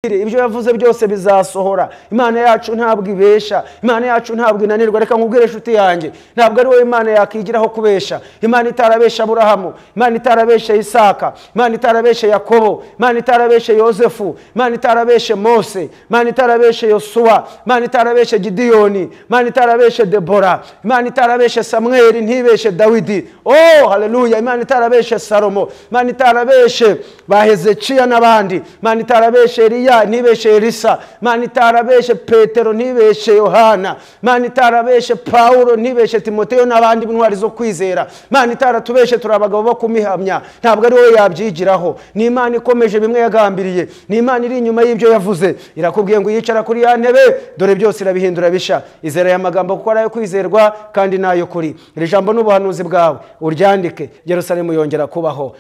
ibyo yavuze byose bizasohora imana yacu ntabwo ibesha imana yacu ntabwo inanirwa reka nkubwire inshuti yanjye ntabwo ari wowe imana yakigiraho kubesha imana itarabesha aburahamu imana itarabesha isaka imana itarabeshe yakobo imana itarabeshe yosefu imana itarabeshe mose imana itarabeshe yosuwa imana itarabeshe gidiyoni imana itarabeshe debora imana itarabeshe samweli ntibeshe dawidi oh haleluya imana itarabeshe salomo imana itarabeshe ba hezekiya n'abandi imana itarabeshe eliya eliya ntibeshe elisa mana itarabeshe petero ntibeshe yohana mana itarabeshe pawulo ntibeshe timoteyo n'abandi b'intwari zo kwizera mana itaratubeshe turi abagabo bo kumihamya ntabwo ari wowe yabyigiraho ni imana ikomeje bimwe yagambiriye ni imana iri inyuma y'ibyo yavuze irakubwiye ngo yicara kuri ya ntebe dore byose irabihindura bisha izera aya magambo kuko ari ayo kwizerwa kandi n'ayo kuri iri jambo n'ubuhanuzi bwawe uryandike yerusalemu yongera kubaho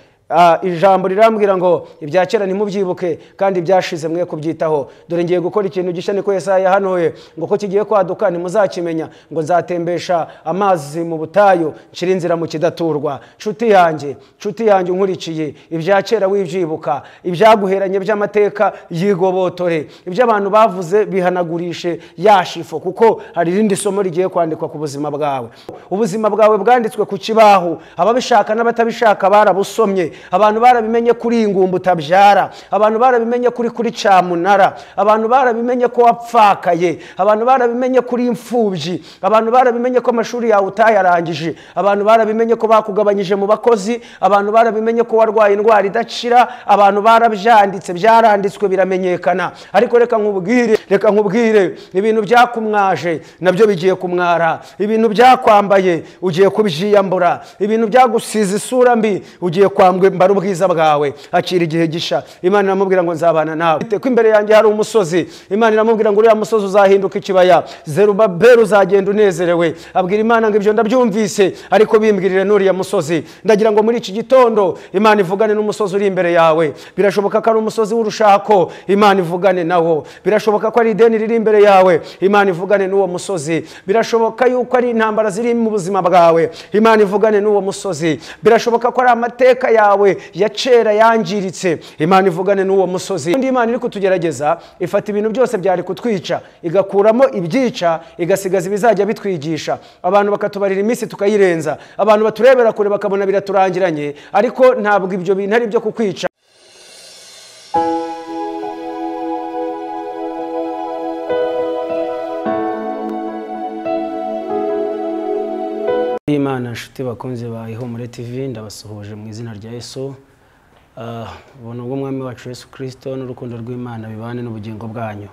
ijambo rirambwira ngo ibya kera nimubyibuke kandi byashize mwe kubyitaho dore ngiye gukora ikintu gishya niko yesaya yahanuye ngo ko kigiye kwaduka ntimuzakimenya ngo nzatembesha amazi mu butayu nshira inzira mu kidaturwa nshuti yanjye nshuti yanjye unkurikiye ibya kera wibyibuka ibyaguheranye by'amateka yigobotore ibyo abantu bavuze bihanagurishe yashifo kuko hari irindi somo rigiye kwandikwa ku buzima bwawe ubuzima bwawe bwanditswe ku kibaho ababishaka n'abatabishaka barabusomye abantu barabimenye kuri ingumba utabyara abantu barabimenye kuri kuri cyamunara abantu barabimenye ko wapfakaye abantu barabimenye kuri imfubyi abantu barabimenye ko amashuri yawe utayarangije abantu barabimenye ko bakugabanyije mu bakozi abantu barabimenye ko warwaye indwara idakira abantu barabyanditse byaranditswe biramenyekana ariko reka nkubwire reka nkubwire ibintu byakumwaje nabyo bigiye kumwara ibintu byakwambaye ugiye kubyiyambura ibintu byagusize isura mbi ugiye kwambura mbara ubwiza bwawe akira igihe gisha imana iramubwira ngo nzabana nawe ko imbere yanjye hari umusozi imana iramubwira ngo uriya musozi uzahinduka ikibaya zerubaberi uzagenda unezerewe abwira imana ngo ibyo ndabyumvise ariko bimbwirire n'uriya musozi ndagira ngo muri iki gitondo imana ivugane n'umusozi uri imbere yawe birashoboka ko ari umusozi w'urushako imana ivugane nawo birashoboka ko ari ideni riri imbere yawe imana ivugane n'uwo musozi birashoboka yuko ari intambara ziri mu buzima bwawe imana ivugane n'uwo musozi birashoboka ko ari amateka yawe ya kera yangiritse imana ivugane n'uwo musozi undi imana iri kutugerageza ifata ibintu byose byari kutwica igakuramo ibyica igasigaza ibizajya bitwigisha abantu bakatubarira iminsi tukayirenza abantu baturebera kure bakabona biraturangiranye ariko ntabwo ibyo bintu ari ibyo kukwica imana nshuti bakunze ba ihumure tv ndabasuhuje mu izina rya yesu ubuntu bw'umwami wacu yesu kirisito n'urukundo rw'imana bibane n'ubugingo bwanyu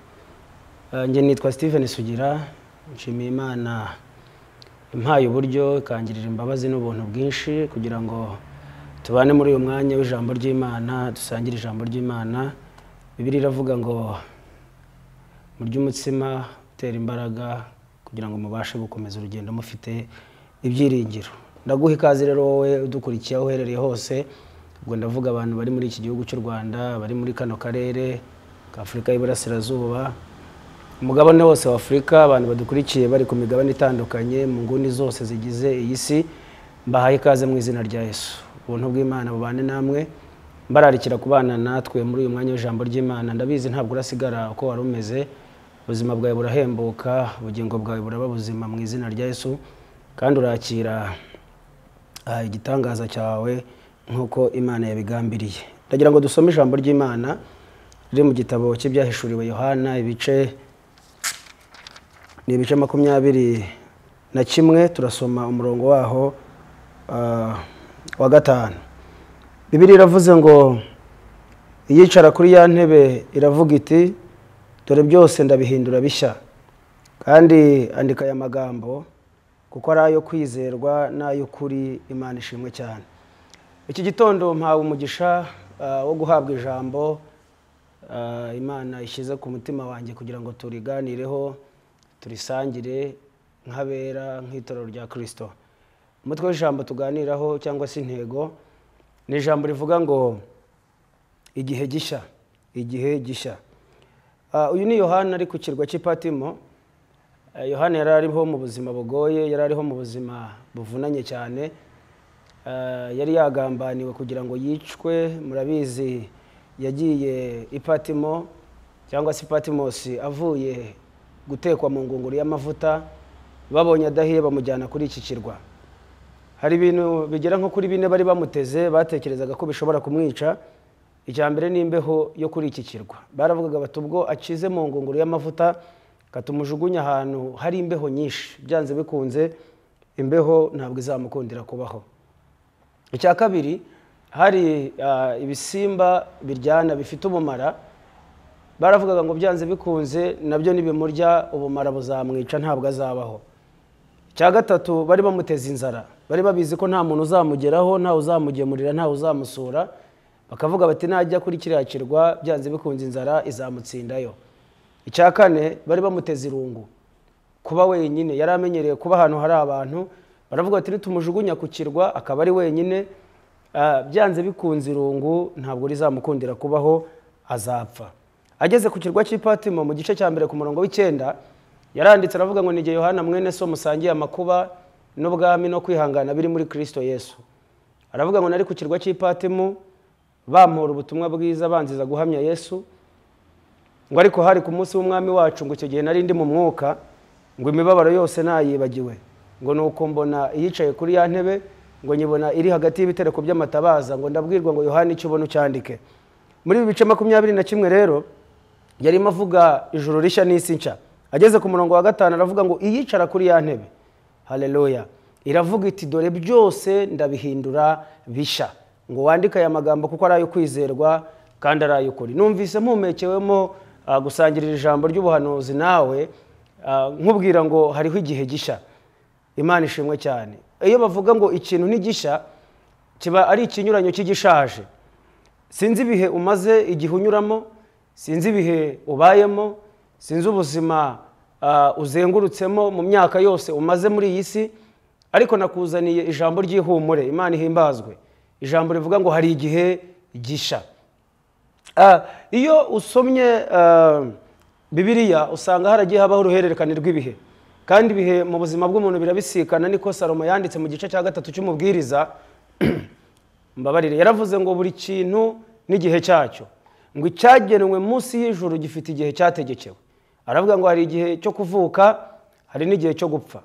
njye nitwa steven sugira nshimiye imana impaye uburyo ikangirira imbabazi n'ubuntu bwinshi kugira ngo tubane muri uyu mwanya w'ijambo ry'imana dusangire ijambo ry'imana bibiri iravuga ngo murye umutsima utera imbaraga kugira ngo mubashe gukomeza urugendo mufite ibyiringiro ndaguha ikaze rero wowe udukurikiye aho uherereye hose ubwo ndavuga abantu bari muri iki gihugu cy'u rwanda bari muri kano karere k'afurika y'iburasirazuba umugabane wose w'afurika abantu badukurikiye bari ku migabane itandukanye mu nguni zose zigize iyi si mbahaye ikaze mu izina rya yesu ubuntu bw'imana bubane namwe mbararikira kubana natwe muri uyu mwanya w'ijambo ry'imana ndabizi ntabwo urasigara uko wari umeze ubuzima bwawe burahembuka ubugingo bwawe buraba buzima mu izina rya yesu kandi urakira igitangaza cyawe nk'uko imana yabigambiriye ndagira ngo dusome ijambo ry'imana riri mu gitabo cy'ibyahishuriwe yohana ibice ni ibice makumyabiri na kimwe turasoma umurongo waho wa gatanu bibiri iravuze ngo iyicara kuri ya ntebe iravuga iti dore byose ndabihindura bishya kandi andika aya magambo kuko ari ayo kwizerwa n'ay'ukuri imana ishimwe cyane iki gitondo mpawe umugisha wo guhabwa ijambo imana ishyize ku mutima wanjye kugira ngo turiganireho turisangire nk'abera nk'itorero rya kirisito umutwe w'ijambo tuganiraho cyangwa se intego ni ijambo rivuga ngo igihe gishya igihe gishya uyu ni yohani ari ku kirwa cy'ipatimo yohani yari ariho mu buzima bugoye yari ariho mu buzima buvunanye cyane yari yagambaniwe kugira ngo yicwe murabizi yagiye ipatimo cyangwa se patimosi avuye gutekwa mu ngunguru y'amavuta babonye adahiye bamujyana kuri iki kirwa hari ibintu bigera nko kuri bine bari bamuteze batekerezaga ko bishobora kumwica icya mbere ni imbeho yo kuri iki kirwa baravugaga bati ubwo akize mu ngunguru y'amavuta katumujugunya ahantu hari imbeho nyinshi byanze bikunze imbeho ntabwo izamukundira kubaho icya kabiri hari ah, ibisimba biryana bifite ubumara baravugaga ngo byanze bikunze nabyo nibimurya ubumara buzamwica ntabwo azabaho icya gatatu bari bamuteza inzara bari babizi ko nta muntu uzamugeraho ntawe uzamugemurira ntawe uzamusura bakavuga bati najya kuri kiriya kirwa byanze bikunze inzara izamutsindayo icya kane bari bamuteze irungu kuba wenyine yari amenyereye kuba ahantu hari abantu baravuga bati nitumujugunya ku kirwa akaba ari wenyine ah, byanze bikunze irungu ntabwo rizamukundira kubaho azapfa ageze ku kirwa cy'ipatimo mu gice cya mbere ku murongo w'icyenda yaranditse aravuga ngo nige yohana mwene so musangiye amakuba n'ubwami no kwihangana biri muri kristo yesu aravuga ngo nari ku kirwa cy'ipatimu bampora ubutumwa bwiza banziza guhamya yesu ngo ariko hari ku munsi w'umwami wacu ngo icyo gihe nari ndi mu mwuka ngo imibabaro yose nayibagiwe ngo ni uko mbona iyicaye kuri ya ntebe ngo nyibona iri hagati y'ibitereko by'amatabaza ngo ndabwirwa ngo yohani icyo ubona ucyandike muri ibi bice makumyabiri na kimwe rero yarimo avuga ijuru rishya n'isi nshya ageze ku murongo wa gatanu aravuga ngo iyicara kuri ya ntebe haleluya iravuga iti dore byose ndabihindura bisha ngo wandike aya magambo kuko ari ayo kwizerwa kandi ari ay'ukuri numvise mpumekewemo ah, gusangirira ijambo ry'ubuhanuzi nawe ah, nkubwira ngo hariho igihe gishya imana ishimwe cyane iyo bavuga ngo ikintu ntigishya kiba ari ikinyuranyo cy'igishaje sinzi ibihe umaze igihe unyuramo sinzi ibihe ubayemo sinzi ubuzima ah, uzengurutsemo mu myaka yose umaze muri iyi si ariko nakuzaniye ijambo ry'ihumure imana ihimbazwe ijambo rivuga ngo hari igihe gisha Ah, iyo usomye ah, bibiliya usanga haragiye habaho uruhererekane rw'ibihe kandi ibihe mu buzima bw'umuntu birabisikana niko salomo yanditse mu gice cya gatatu cy'umubwiriza mbabarire yaravuze ngo buri kintu n'igihe cyacyo ngo icyagenwe munsi y'ijuru gifite igihe cyategekewe aravuga ngo hari igihe cyo kuvuka hari n'igihe cyo gupfa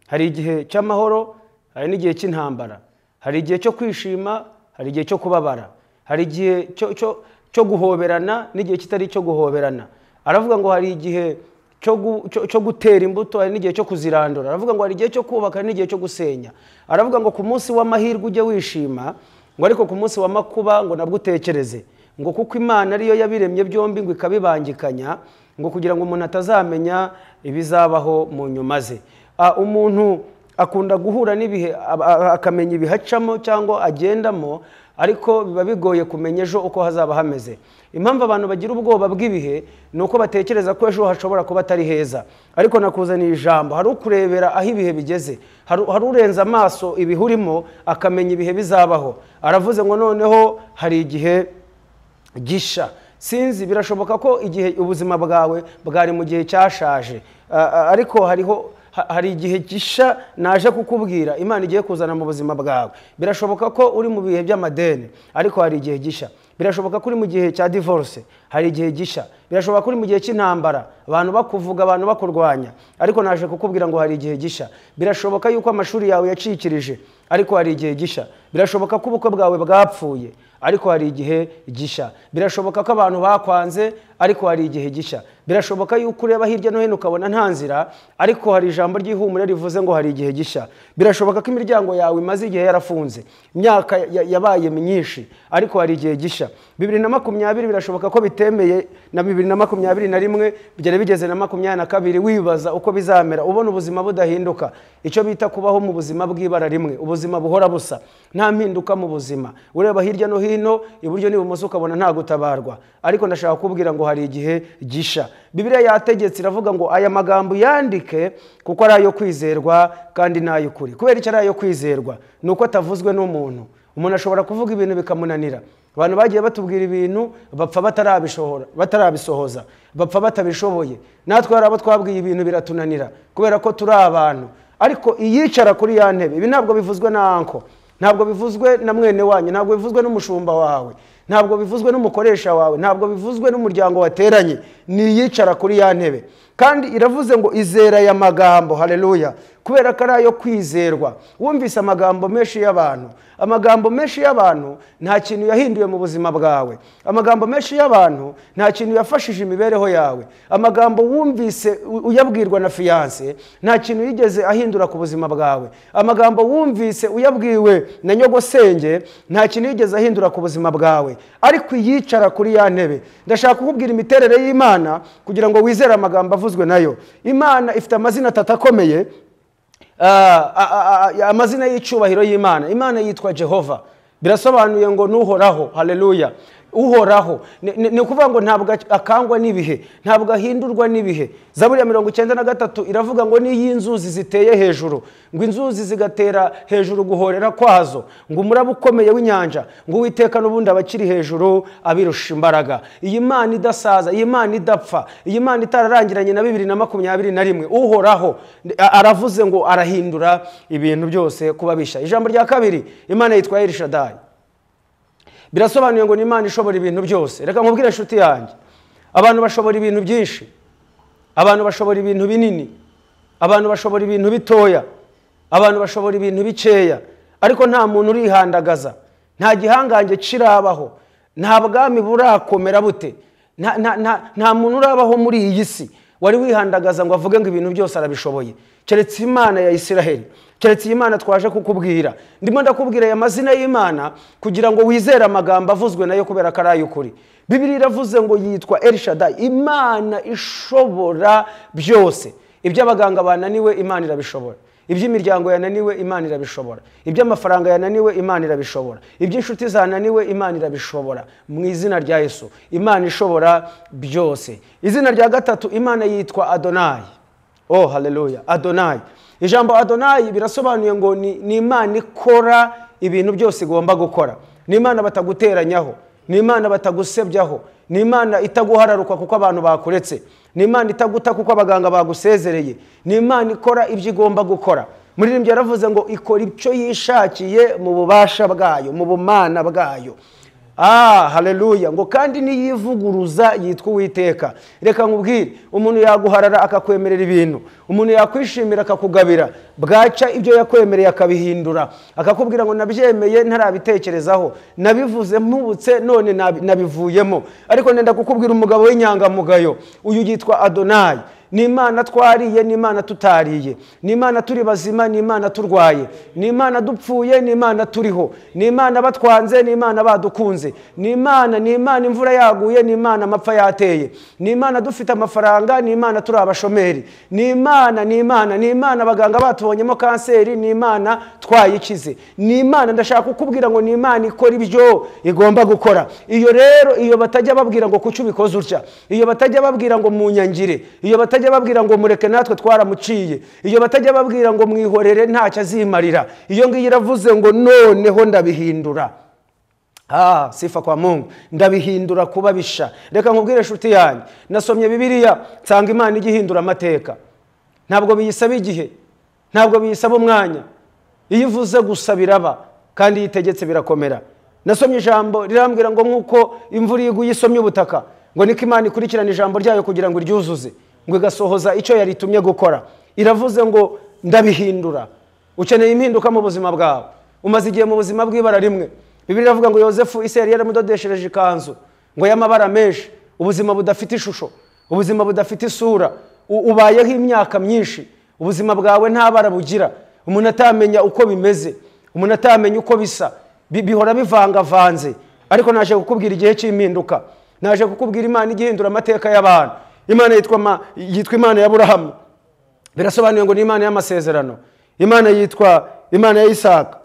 hari igihe cy'amahoro hari n'igihe cy'intambara hari igihe cyo kwishima hari igihe cyo kubabara hari igihe cyo- cyo- cyo guhoberana n'igihe kitari icyo guhoberana aravuga ngo hari igihe cyo gu- cyo- cyo gutera imbuto hari n'igihe cyo kuzirandura aravuga ngo hari igihe cyo kubaka hari n'igihe cyo gusenya aravuga ngo ku munsi w'amahirwe ujye wishima ngo ariko ku munsi w'amakuba ngo nabwo utekereze ngo kuko imana ariyo yabiremye byombi ngo ikabibangikanya ngo kugira ngo umuntu atazamenya ibizabaho mu nyuma ze Ah, umuntu akunda guhura n'ibihe aba- a- akamenya ibihacamo cyangwa agendamo ariko biba bigoye kumenya ejo uko hazaba hameze impamvu abantu bagira ubwoba bw'ibihe ni uko batekereza ko ejo hashobora kuba atari heza ariko nakuzaniye ijambo hari ukurebera aho ibihe bigeze hari hari urenze amaso ibihurimo akamenya ibihe bizabaho aravuze ngo noneho hari igihe gisha sinzi birashoboka ko igihe ubuzima bwawe bwari mu gihe cyashaje A- a- ariko hariho ha- hari igihe gisha naje kukubwira imana igiye kuzana mu buzima bwawe birashoboka ko uri mu bihe by'amadeni ariko hari igihe gisha birashoboka ko uri mu gihe cya divorce hari igihe gisha birashoboka ko uri mu gihe cy'intambara abantu bakuvuga abantu bakurwanya ariko naje kukubwira ngo hari igihe gisha birashoboka yuko amashuri yawe yacikirije ariko hari igihe gisha birashoboka ko ubukwe bwawe bwapfuye ariko hari igihe gisha birashoboka ko abantu bakwanze ariko hari igihe gisha birashoboka yuko ureba hirya no hino ukabona nta nzira ariko hari ijambo ry'ihumure rivuze ngo hari igihe gisha birashoboka ko imiryango yawe imaze igihe yarafunze imyaka ya- yabaye myinshi ariko hari igihe gisha bibiri na makumyabiri birashoboka ko bitemeye na bibiri na makumyabiri na rimwe byari bigeze na makumyabiri na kabiri wibaza uko bizamera ubona ubuzima budahinduka icyo bita kubaho mu buzima bw'ibara rimwe ubuzima buhora busa nta mpinduka mu buzima ureba hirya no hino iburyo n'ibumoso ukabona nta gutabarwa ariko ndashaka kubwira ngo hari igihe gisha bibiliya yategetse iravuga ngo aya magambo yandike kuko ari ayo kwizerwa kandi ni ay'ukuri kubera icyo ari ayo kwizerwa ni uko atavuzwe n'umuntu umuntu ashobora kuvuga ibintu bikamunanira abantu bagiye batubwira ibintu bapfa batarabishobora- batarabisohoza bapfa batabishoboye natwe hari abo twabwiye ibintu biratunanira kubera ko turi abantu ariko iyicara kuri ya ntebe ibi ntabwo bivuzwe na anko ntabwo bivuzwe na mwene wanyu ntabwo bivuzwe n'umushumba wawe ntabwo bivuzwe n'umukoresha wawe ntabwo bivuzwe n'umuryango wateranye ni iyicara kuri ya ntebe kandi iravuze ngo izera aya magambo haleluya kubera ko ari ayo kwizerwa wumvise amagambo menshi y'abantu amagambo menshi y'abantu nta kintu yahinduye mu buzima bwawe amagambo menshi y'abantu nta kintu yafashije imibereho yawe amagambo wumvise u- uyabwirwa na fiyanse nta kintu yigeze ahindura ku buzima bwawe amagambo wumvise uyabwiwe na nyogosenge nta kintu yigeze ahindura ku buzima bwawe ariko iyicara kuri ya ntebe ndashaka kukubwira imiterere y'imana kugira ngo wizere amagambo avuzwe nayo imana ifite amazina atatu akomeye Ah, ah, ah, ah, amazina y'icyubahiro y'imana imana yitwa jehova birasobanuye ngo n'uhoraho haleluya uhoraho Ni- ni ni ukuvuga ngo ntabwo ak- akangwa n'ibihe ntabwo ahindurwa n'ibihe zaburi ya mirongo icyenda na gatatu iravuga ngo n'iy'inzuzi ziteye hejuru ngo inzuzi zigatera hejuru guhorera kwazo ngo umuraba ukomeye w'inyanja ngo uwiteka n'ubundi abakiri hejuru abirusha imbaraga iyi mana idasaza iyi mana idapfa iyi mana itararangiranye na bibiri na makumyabiri na rimwe uhoraho a- aravuze ngo arahindura ibintu byose kubabisha ijambo rya kabiri imana yitwa elishadayi birasobanuye ngo ni imana ishobora ibintu byose reka nkubwire inshuti yanjye abantu bashobora ibintu byinshi abantu bashobora ibintu binini abantu bashobora ibintu bitoya abantu bashobora ibintu bikeya ariko nta muntu urihandagaza nta gihangange kirabaho nta bwami burakomera bute nta, nta, nta, nta muntu urabaho muri iyi si wari wihandagaza ngo avuge ngo ibintu byose arabishoboye keretse imana ya isiraheli keretse iyi mana twaje kukubwira ndimo ndakubwira aya mazina y'imana kugira ngo wizere amagambo avuzwe nayo kubera ko ari ay'ukuri bibiri iravuze ngo yitwa elishada imana ishobora byose ibyo abaganga bananiwe imana irabishobora iby'imiryango yananiwe imana irabishobora iby'amafaranga yananiwe imana irabishobora iby'inshuti zananiwe imana irabishobora mu izina rya yesu imana ishobora byose izina rya gatatu imana yitwa adonayi oh haleluya adonayi ijambo adonayi birasobanuye ngo ni, ni imana ikora ibintu byose igomba gukora ni imana bataguteranyaho ni imana batagusebyaho ni imana itaguhararuka kuko abantu bakuretse ni imana itaguta kuko abaganga bagusezereye ni imana ikora ibyo igomba gukora muririmbyi yaravuze ngo ikora icyo yishakiye mu bubasha bwayo mu bumana bwayo ah haleluya ngo kandi niyivuguruza yitwa uwiteka reka nkubwire umuntu yaguharara akakwemerera ibintu umuntu yakwishimira akakugabira bwaca ibyo yakwemereye akabihindura akakubwira ngo nabyemeye ntarabitekerezaho nabivuze mpubutse none nabi- nabivuyemo ariko nenda kukubwira umugabo w'inyangamugayo uyu yitwa adonayi ni imana twariye ni imana tutariye ni imana turi bazima ni imana turwaye ni imana dupfuye ni imana turiho ni imana batwanze ni imana badukunze ni imana ni imana imvura yaguye ni imana amapfa yateye ni imana dufite amafaranga ni imana turi abashomeri ni imana ni imana ni imana abaganga batubonyemo kanseri ni imana twayikize ni imana ndashaka kukubwira ngo ni imana ikora ibyo igomba gukora iyo rero iyo batajya babwira ngo kuki ubikoze utya iyo batajya babwira ngo munyangire iyo batajya babwira ngo mureke natwe twaramuciye iyo batajya babwira ngo mwihorere ntacyo azimarira iyo ngiyo iravuze ngo noneho ndabihindura Ah, sifa kwa mungu ndabihindura kuba bisha reka nkubwire inshuti yanjye nasomye bibiliya nsanga imana ijya ihindura amateka ntabwo biyisaba igihe ntabwo biyisaba umwanya iyo ivuze gusa biraba kandi iyo itegetse birakomera nasomye ijambo rirambwira ngo nk'uko imvura iguye isomye ubutaka ngo niko imana ikurikirana ijambo ryayo kugira ngo iryuzuze ngo igasohoza icyo yaritumye gukora iravuze ngo ndabihindura ukeneye impinduka mu buzima bwawe umaze igihe mu buzima bw'ibara rimwe bibiri iravuga ngo yosefu iseri yaramudodeshereje ikanzu ngo y'amabara menshi ubuzima budafite ishusho ubuzima budafite isura u- ubayeho imyaka myinshi ubuzima bwawe nta bara bugira umuntu atamenya uko bimeze umuntu atamenya uko bisa bi- bihora bivangavanze ariko naje kukubwira igihe cy'impinduka naje kukubwira imana igihindura amateka y'abantu imana yitwa ma- yitwa imana ya burahamu birasobanuye ngo ni imana y'amasezerano imana yitwa imana ya isaka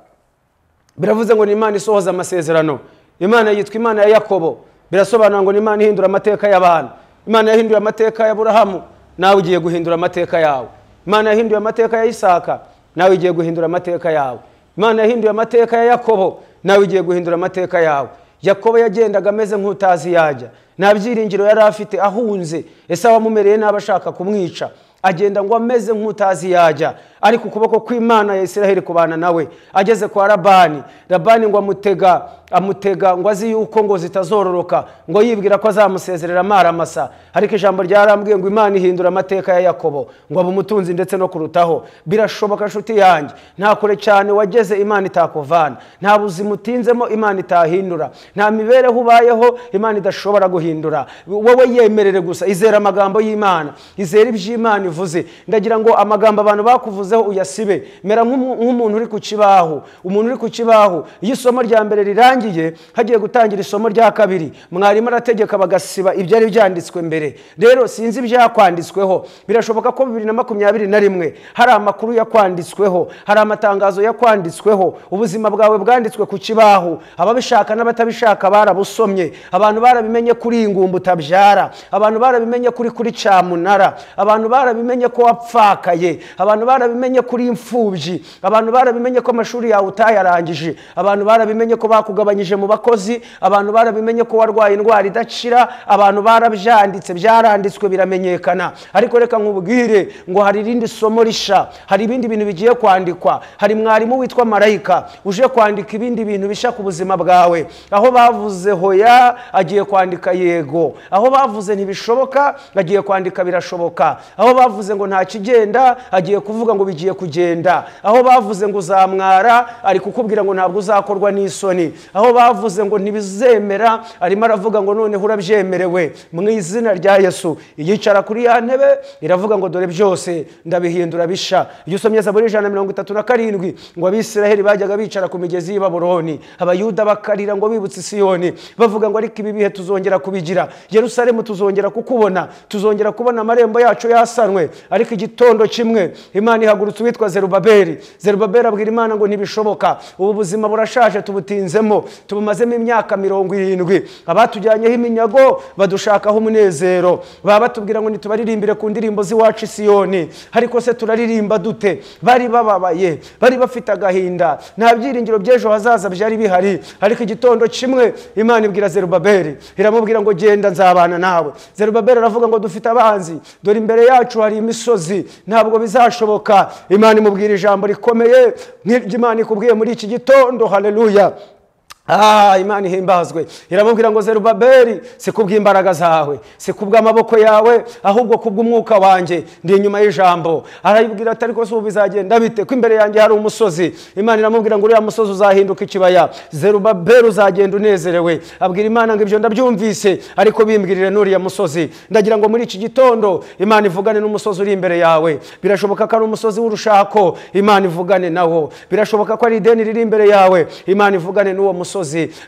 biravuze ngo ni imana isohoza amasezerano imana yitwa imana ya yakobo birasobanura ngo ni imana ihindura amateka y'abantu imana yahinduye amateka ya burahamu nawe ugiye guhindura amateka yawe imana yahinduye amateka ya isaka nawe ugiye guhindura amateka yawe imana yahinduye amateka ya yakobo nawe ugiye guhindura amateka yawe yakobo yagendaga ameze nk'utazi yajya nta byiringiro yari afite ahunze ese abamumereye nabi ashaka kumwica agenda ngo ameze nk'utazi yajya ariko ukuboko kw'imana ya isiraheli kubana nawe ageze kwa rabani rabani ngo amutega amutega ngo azi yuko ngo zitazororoka ngo yibwira ko azamusezerera amaramasa ariko ijambo ryarambwiye ngo imana ihindura amateka ya yakobo ngo abe umutunzi ndetse no kurutaho birashoboka nshuti yanjye nta kure cyane wageze imana itakuvana nta buzima utinzemo imana itahindura nta mibereho ubayeho imana idashobora guhindura wowe yemerere gusa izera amagambo y'imana izera iby'imana ivuze ndagira ngo amagambo abantu bakuvuzeho uyasibe mera nk'umu- nk'umuntu uri ku kibaho umuntu uri ku kibaho iyo isomo rya mbere rirangiye hagiye gutangira isomo rya kabiri mwarimu arategeka bagasiba ibyari byanditswe mbere rero sinzi ibyakwanditsweho birashoboka ko bibiri na makumyabiri na rimwe hari amakuru yakwanditsweho hari amatangazo yakwanditsweho ubuzima bwawe bwanditswe ku kibaho ababishaka n'abatabishaka barabusomye abantu barabimenye kuri iyi ngumba utabyara abantu barabimenye kuri kuri cyamunara abantu barabimenye ko wapfakaye abantu barabimenye kuri imfubyi abantu barabimenye ko amashuri yawe utayarangije abantu barabimenye ko bakugabanyije mu bakozi abantu barabimenye ko warwaye indwara idakira abantu barabyanditse byaranditswe biramenyekana ariko reka nkubwire ngo hari irindi somo risha hari ibindi bintu bigiye kwandikwa hari mwarimu witwa marayika uje kwandika ibindi bintu bisha ku buzima bwawe aho bavuze hoya agiye kwandika yego aho bavuze ntibishoboka agiye kwandika birashoboka aho bavuze ngo nta kigenda agiye kuvuga ngo bigiye kugenda aho bavuze ngo uzamwara ari kukubwira ngo ntabwo uzakorwa n'isoni aho bavuze ngo ntibizemera arimo aravuga ngo noneho urabyemerewe mu izina rya yesu yicara kuri ya ntebe iravuga ngo dore byose ndabihindura bisha iyo usomye zaburi ijana na mirongo itatu na karindwi ngo abisiraheli bajyaga bicara ku migezi y'i baburoni abayuda bakarira ngo bibutse isiyoni bavuga ngo ariko ibi bihe tuzongera kubigira yerusalemu tuzongera kukubona tuzongera kubona amarembo yacu yasanwe ariko igitondo kimwe imana ihagurutse uwitwa zerubabeli zerubabeli abwira imana ngo ntibishoboka ubu buzima burashaje tubutinzemo tubumazemo imyaka mirongo irindwi abatujyanyeho iminyago badushakaho umunezero baba batubwira ngo nitubaririmbire ku ndirimbo z'iwacu i siyoni ariko se turaririmba dute bari bababaye bari bafite agahinda nta byiringiro by'ejo hazaza byari bihari ariko igitondo kimwe imana ibwira zerubabeli iramubwira ngo genda nzabana nawe zerubabeli aravuga ngo dufite abanzi dore imbere yacu hari imisozi ntabwo bizashoboka imana imubwira ijambo rikomeye nk'iry'imana ikubwiye muri iki gitondo haleluya Ah, imana ihimbazwe iramubwira ngo zerubabeli si kubw'imbaraga zawe si kubw'amaboko yawe ahubwo kubw'umwuka wanjye ndi inyuma y'ijambo arayibwira ati ariko se ubu bizagenda bite ko imbere yanjye hari umusozi imana iramubwira ngo uriya musozi uzahinduka ikibaya zerubabeli uzagenda unezerewe abwira imana ngo ibyo ndabyumvise ariko bimbwirire n'uriya musozi ndagira ngo muri iki gitondo imana ivugane n'umusozi uri imbere yawe birashoboka ko ari umusozi w'urushako imana ivugane nawo birashoboka ko ari ideni riri imbere yawe imana ivugane n'uwo musozi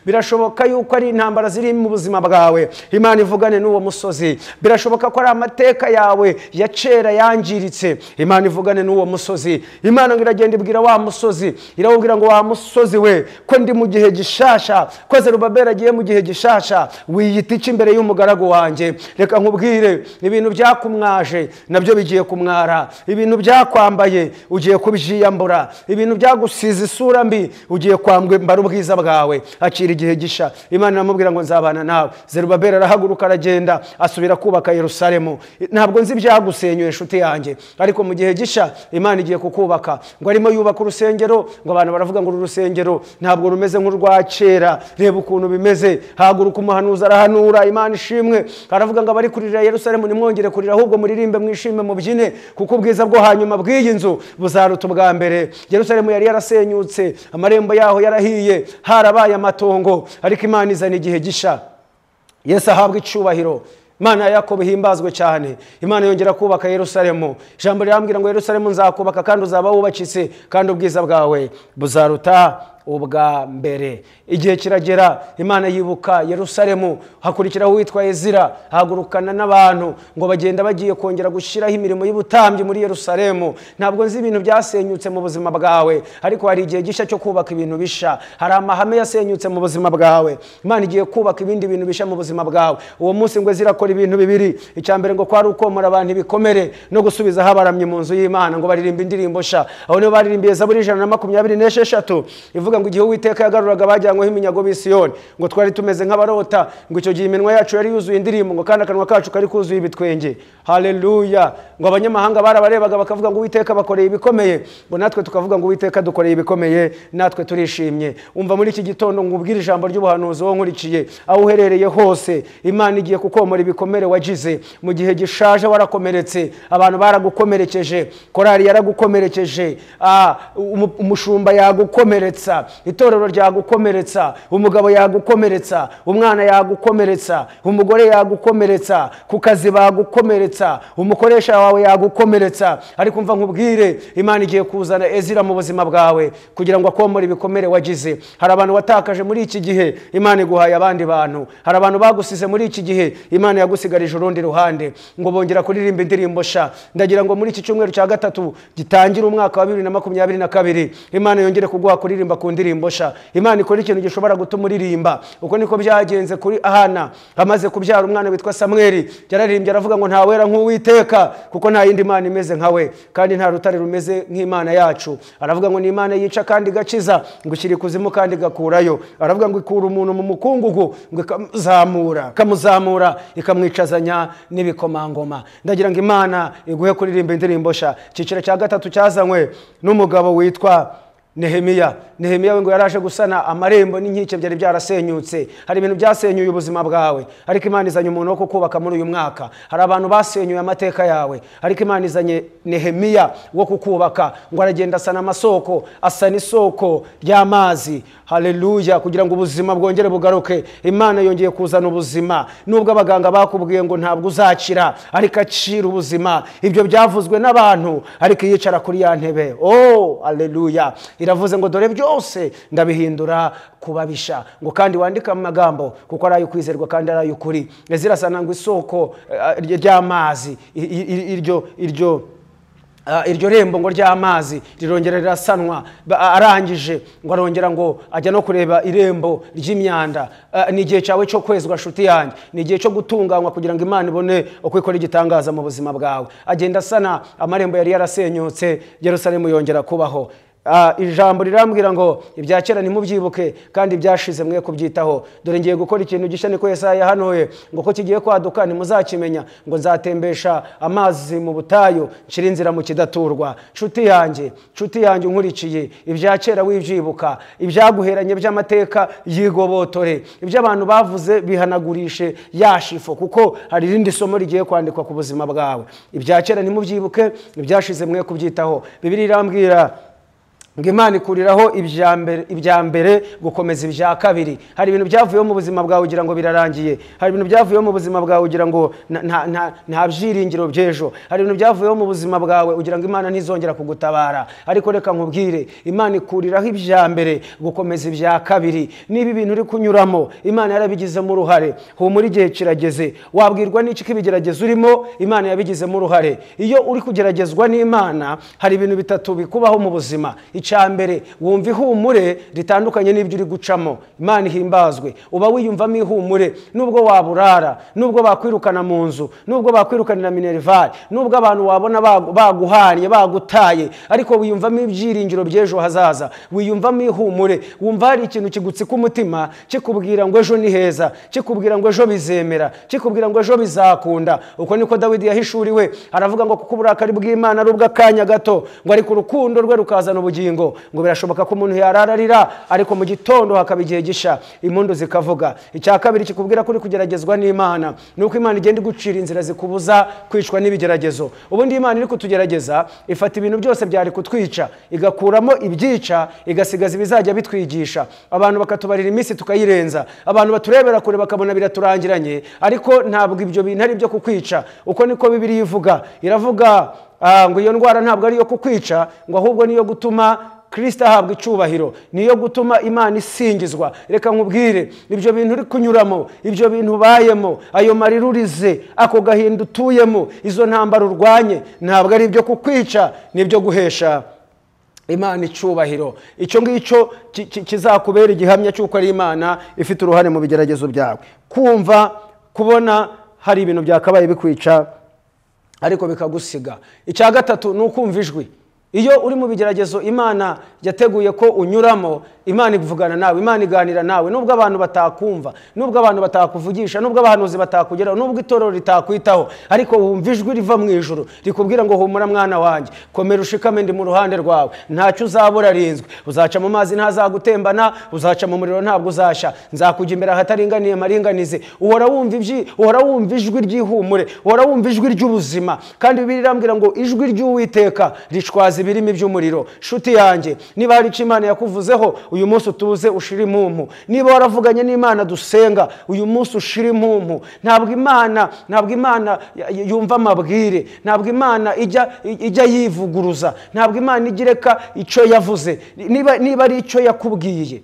birashoboka yuko ari intambara ziri mu buzima bwawe imana ivugane n'uwo musozi birashoboka ko ari amateka yawe ya kera yangiritse imana ivugane n'uwo musozi imana ngo iragenda ibwira wa musozi irawubwira ngo wa musozi we ko ndi mu gihe gishasha ko zerubabeli agiye mu gihe gishasha wiyita iki imbere y'umugaragu wanjye reka nkubwire ibintu byakumwaje nabyo bigiye kumwara ibintu byakwambaye ugiye kubyiyambura ibintu byagusize isura mbi ugiye kwambara ubwiza bwawe akira igihe gisha imana iramubwira ngo nzabana nawe zerubabeli arahaguruka aragenda asubira kubaka yerusalemu ntabwo nzi ibyagusenyuye inshuti yanjye ariko mu gihe gisha imana igiye kukubaka ngo arimo yubaka urusengero ngo abantu baravuga ngo uru rusengero ntabwo rumeze nk'urwa kera reba ukuntu bimeze haguruka umuhanuzi arahanura imana ishimwe aravuga ngo abari kurira yerusalemu nimwongere kurira ahubwo muririmbe mwishime mubyine kuko ubwiza bwo hanyuma bw'iyi nzu buzaruta ubwa mbere yerusalemu yari yarasenyutse amarembo yaho yarahiye harabaye amatongo ariko imana izana igihe gisha yesu ahabwa icyubahiro imana ya yakobo ihimbazwe cyane imana yongera kubaka yerusalemu ijambo rirambwira ngo yerusalemu nzakubaka kandi uzaba wubakitse kandi ubwiza bwawe buzaruta ubwa mbere igihe kiragera imana yibuka yerusalemu hakurikiraho uwitwa ezira ahagurukana n'abantu ngo bagenda bagiye kongera gushyiraho imirimo y'ubutambyi muri yerusalemu ntabwo nzi ibintu byasenyutse mu buzima bwawe ariko hari igihe gishya cyo kubaka ibintu bisha hari amahame yasenyutse mu buzima bwawe imana igiye kubaka ibindi bintu bisha mu buzima bwawe uwo munsi ngo ezira akora ibintu bibiri icya mbere ngo kwari ukomora abantu ibikomere no gusubizaho abaramyi mu nzu y'imana ngo baririmbe indirimbo sha aho niho baririmbiye zaburi ijana na makumyabiri n'esheshatu ivuga ngo igihe uwiteka yagaruraga bajyanyweho iminyago b'i Siyoni ngo twari tumeze nk'abarota ngo icyo gihe iminwa yacu yari yuzuye indirimbo ngo kandi akanwa kacu kari kuzuye ibitwenge haleluya ngo abanyamahanga barabarebaga bakavuga ngo uwiteka bakoreye ibikomeye ngo natwe tukavuga ngo uwiteka dukoreye ibikomeye natwe turishimye umva muri iki gitondo ngubwire ijambo ry'ubuhanuzi wowe nkurikiye aho uherereye hose imana igiye kukomora ibikomere wagize mu gihe gishaje warakomeretse abantu baragukomerekeje korari yaragukomerekeje ah, umu- umushumba yagukomeretsa itorero ryagukomeretsa umugabo yagukomeretsa umwana yagukomeretsa umugore yagukomeretsa ku kazi bagukomeretsa umukoresha wawe yagukomeretsa ariko mva nkubwire imana igiye kuzana ezira mu buzima bwawe kugira ngo akomore ibikomere wagize hari abantu watakaje muri iki gihe imana iguhaye abandi bantu hari abantu bagusize muri iki gihe imana yagusigarije urundi ruhande ngo bongera kuririmba indirimbo sha ndagira ngo muri iki cyumweru cya gatatu gitangira umwaka wa bibiri na makumyabiri na kabiri imana yongere kuguha kuririmba ku ndirimbo sha imana ikora ikintu gishobora gutuma uririmba uko niko byagenze kuri ahana amaze kubyara umwana witwa samweli yararirimbye aravuga ngo nta wera nk'uwiteka kuko nta yindi mana imeze nka we kandi nta rutare rumeze nk'imana yacu aravuga ngo ni imana yica kandi igakiza ngo ishyira ikuzimu kandi igakurayo aravuga ngo ikura umuntu mu mukungugu ngo ikamuzamura ikamuzamura ikamwicazanya n'ibikomangoma ndagira ngo imana iguhe kuririmba indirimbo sha icyiciro cya gatatu cyazanywe n'umugabo witwa nehemiya nehemiya we ngo yaraje gusana amarembo n'inkike byari byarasenyutse hari ibintu byasenyuye ubuzima bwawe ariko imana izanye umuntu wo kukubaka muri uyu mwaka hari abantu basenyuye amateka yawe ariko imana izanye nehemiya wo kukubaka ngo aragenda asana amasoko asana isoko ry'amazi haleluya kugira ngo ubuzima bwongere bugaruke imana yongeye kuzana ubuzima nubwo abaganga bakubwiye ngo ntabwo uzakira ariko acira ubuzima ibyo byavuzwe n'abantu ariko yicara kuri ya ntebe oh haleluya iravuze ngo dore byose ndabihindura kubabisha ngo kandi wandike amagambo kuko ari ay'ukwizerwa kandi ari ay'ukuri zirasana ngo isoko eh, ry'amazi i- i- i- iryo iryo Ah, iryo rembo ngo ry'amazi rirongera rirasanwa Ba- arangije ngo arongera ngo ajya no kureba irembo ry'imyanda Ah, ni igihe cyawe cyo kwezwa nshuti yanjye ni igihe cyo gutunganywa kugira ngo imana ibone uko ikora igitangaza mu buzima bwawe agenda asana amarembo yari yarasenyutse yerusalemu yongera kubaho Ah, ijambo rirambwira ngo ibya kera ntimubyibuke kandi ibyashize mwe kubyitaho dore ngiye gukora ikintu gishya niko yesaya yahanuye ngo ko kigiye kwaduka ntimuzakimenya ngo nzatembesha amazi mu butayu nshira inzira mu kidaturwa nshuti yanjye nshuti yanjye unkurikiye ibya kera wibyibuka ibyaguheranye by'amateka yigobotore ibyo abantu bavuze bihanagurishe yashifo kuko hari irindi somo rigiye kwandikwa ku buzima bwawe ibya kera ntimubyibuke ibyashize mwe kubyitaho bibiri irambwira ngo imana ikuriraho ibya mbere- ibya mbere gukomeza ibya kabiri hari ibintu byavuyeho mu buzima bwawe ugira ngo birarangiye hari ibintu byavuyeho mu buzima bwawe ugira ngo nta- nta- nta- nta byiringiro by'ejo hari ibintu byavuyeho mu buzima bwawe ugira ngo imana ntizongera kugutabara ariko reka nkubwire imana ikuriraho ibya mbere gukomeza ibya kabiri niba ibintu uri kunyuramo imana yarabigizemo uruhare humura igihe kirageze wabwirwa n'iki ko ibigeragezo urimo imana yabigizemo uruhare iyo uri kugeragezwa n'imana hari ibintu bitatu bikubaho mu buzima icya mbere wumva ihumure ritandukanye n'ibyo uri gucamo imana ihimbazwe uba wiyumvamo ihumure nubwo waburara nubwo bakwirukana mu nzu nubwo bakwirukanira minerivare nubwo abantu wabona bagu- baguhanye bagutaye ariko wiyumvamo ibyiringiro by'ejo hazaza wiyumvamo ihumure wumva hari ikintu kigutsika umutima kikubwira ngo ejo ni heza kikubwira ngo ejo bizemera kikubwira ngo ejo bizakunda uko niko dawidi yahishuriwe aravuga ngo kuko uburakari bw'imana ari ubw'akanya gato ngo ariko urukundo rwe rukazana ubugingo ngo birashoboka ko umuntu yarararira ariko mu gitondo hakaba igihe gisha impundu zikavuga icya kabiri kikubwira ko uri kugeragezwa n'imana ni uko imana igenda igucira inzira zikubuza kwicwa n'ibigeragezo ubundi imana iri kutugerageza ifata ibintu byose byari kutwica igakuramo ibyica igasigaza ibizajya bitwigisha abantu bakatubarira iminsi tukayirenza abantu baturebera kure bakabona biraturangiranye ariko ntabwo ibyo bintu ari ibyo kukwica uko niko bibiri ivuga iravuga ah, ngo iyo ndwara ntabwo ari iyo kukwica ngo ahubwo niyo gutuma kirisita ahabwa icyubahiro niyo gutuma imana isingizwa reka nkubwire ibyo bintu uri kunyuramo ibyo bintu ubayemo ayo marira urize ako gahinda utuyemo izo ntambaro urwanye ntabwo ari ibyo kukwica ni ibyo guhesha imana icyubahiro icyo ngicyo ki- ki- kizakubera igihamya cy'uko ari imana ifite uruhare mu bigeragezo byawe kumva kubona hari ibintu byakabaye bikwica ariko bikagusiga icya gatatu ni ukumva ijwi iyo uri mu bigeragezo imana yateguye ko unyuramo imana ivugana nawe imana iganira nawe nubwo abantu batakumva nubwo abantu batakuvugisha nubwo abahanuzi batakugeraho nubwo itorero ritakwitaho ariko wumva ijwi riva mu ijoro rikubwira ngo humura mwana wanjye komera ushikame ndi mu ruhande rwawe ntacyo uzabura rinzwe uzaca mu mazi ntazagutembana uzaca mu muriro ntabwo uzashya nzakujya imbere ahataringaniye maringanize uhora wumva ibyi uhora wumva ijwi ry'ihumure uhora wumva ijwi ry'ubuzima kandi bibiri irambwira ngo ijwi ry'uwiteka rishwaza ibirimi by'umuriro shuti yanjye niba hari icyo imana yakuvuzeho uyu munsi utuze ushire impumu niba waravuganye n'imana dusenga uyu munsi ushire impumu ntabwo imana ntabwo imana y- y- yumva amabwire ntabwo imana ijya ijya yivuguruza ntabwo imana ijya ireka icyo yavuze niba niba ari icyo yakubwiye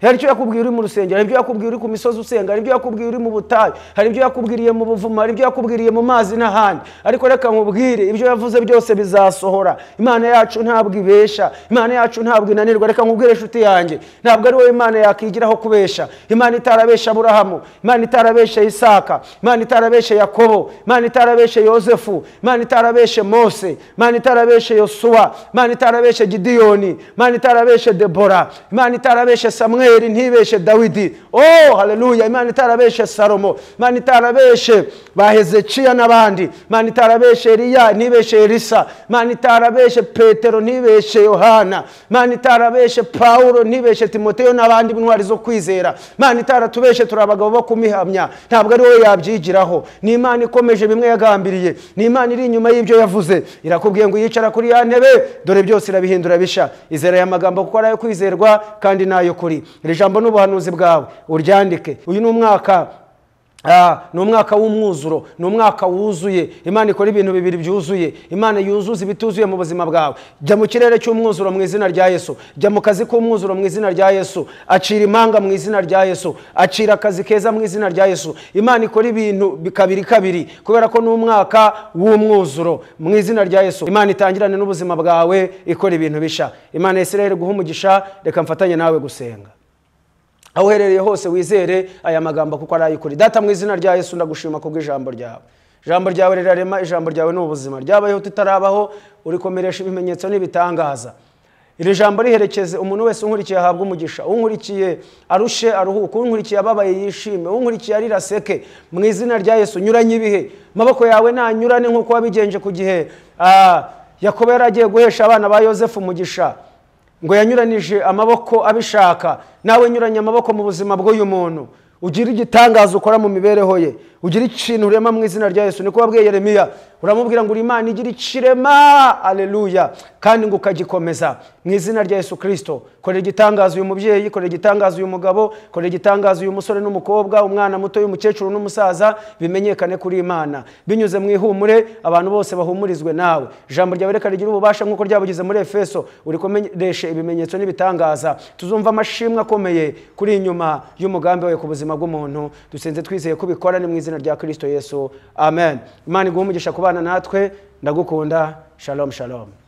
hari ibyo yakubwiye uri mu rusengero hari ibyo yakubwiye uri ku misozi usenga hari ibyo yakubwiye uri mu butayu hari ibyo yakubwiriye mu buvumo hari ibyo yakubwiriye mu mazi n'ahandi ariko reka nkubwire ibyo yavuze byose bizasohora imana yacu ntabwo ibesha imana yacu ntabwo inanirwa reka nkubwire inshuti yanjye ntabwo ari wowe imana yakigiraho kubesha imana itarabesha aburahamu imana itarabesha isaka imana itarabesha yakobo imana itarabesha yosefu imana itarabeshe mose imana itarabeshe yosuwa imana itarabeshe gidiyoni imana itarabeshe debora imana itarabeshe samweli ntibeshe dawidi oh haleluya imana itarabeshe salomo imana itarabeshe ba hezekiya n'abandi imana itarabeshe eliya ntibeshe elisa imana itarabeshe petero ntibeshe yohana imana itarabeshe pawulo ntibeshe timoteyo n'abandi b'intwari zo kwizera imana itaratubeshe turi abagabo bo kumihamya ntabwo ari wowe yabyigiraho ni imana ikomeje bimwe yagambiriye ni imana iri inyuma y'ibyo yavuze irakubwiye ngo yicara kuri ya ntebe dore byose irabihindura bisha izera aya magambo kuko ari ayo kwizerwa kandi n'ayo kuri iri jambo n'ubuhanuzi bwawe uryandike uyu ni umwaka Ah, ni umwaka w'umwuzuro ni umwaka wuzuye imana ikora ibintu bibiri byuzuye imana yuzuza ibituzuye mu buzima bwawe jya mu kirere cy'umwuzuro mu izina rya yesu jya mu kazi k'umwuzuro mu izina rya yesu acira imanga mu izina rya yesu acira akazi keza mu izina rya yesu imana ikora ibintu bi- kabiri kabiri kubera ko ni umwaka w'umwuzuro mu izina rya yesu imana itangirane n'ubuzima bwawe ikora ibintu bisha imana ya israel guha umugisha reka mfatanye nawe gusenga aho uherereye hose wizere aya magambo kuko ari ay'ukuri data mu izina rya yesu ndagushima kubw'ijambo ryawe ijambo ryawe rirarema ijambo ryawe ni ubuzima ryabayeho tutarabaho urikomeresha ibimenyetso n'ibitangaza iri jambo riherekeze umuntu wese unkurikiye ahabwa umugisha unkurikiye arushe aruhuke unkurikiye ababaye yishime unkurikiye arira aseke mu izina rya yesu nyuranye ibihe amaboko yawe nanyurane nk'uko wabigenje ku gihe ah, yakobo yari agiye guhesha abana ba yosefu umugisha ngo yanyuranije amaboko abishaka nawe nyuranye amaboko mu buzima bw'uyu muntu ugira igitangaza ukora mu mibereho ye ugira ikintu urema mu izina rya yesu niko wabwiye yeremiya uramubwira ngo uri imana igira ikirema aleluya kandi ngo ukagikomeza mu izina rya yesu kirisito korera igitangaza uyu mubyeyi korera igitangaza uyu mugabo korera igitangaza uyu musore n'umukobwa umwana muto y'umukecuru n'umusaza bimenyekane kuri imana binyuze mu ihumure abantu bose bahumurizwe nawe ijambo ryawe reka rigira ububasha nk'uko ryabugize muri efeso urikomereshe ibimenyetso n'ibitangaza tuzumva amashimwe akomeye kuri inyuma y'umugambi wawe ku buzima bw'umuntu dusenze twizeye ko ubikora ni mu izina rya kirisito yesu amen imana iguha umugisha ku bana natwe ndagukunda shalom shalom